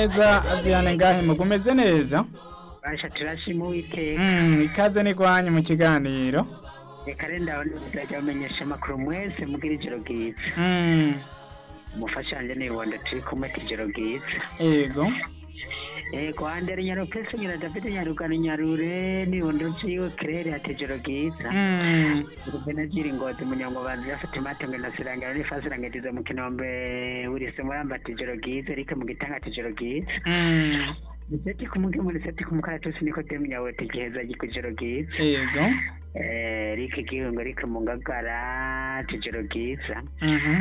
neza Vianney ngahe mugumeze neza basha turashima uwiteka Mm, ikaze ni kwanyu mu kiganiro reka rero ndabona bizajya bamenyesha amakuru mwese mbwira ijoro bwiza Mm, umufasha wanjye ni rubanda turi kumwe ati ijoro bwiza yego yego handere nyarupesi nyira david nyarugano nyarure ni rubanda rubyiwe kirere ati ijoro bwiza Mm, rubena byiringoti munyangobanzi yafite imatange na sirangira ni fasirangiza mu kinombe wilisi muramba ati ijoro bwiza erike mu gitanga ati ijoro bwiza mm, niseti ku mugemu niseti ku mukaratusi niko demunyawete giheza gikujoro bwiza yego Eh, Rick Gihungo Rick Mungagara Tijoro Bwiza Mhm.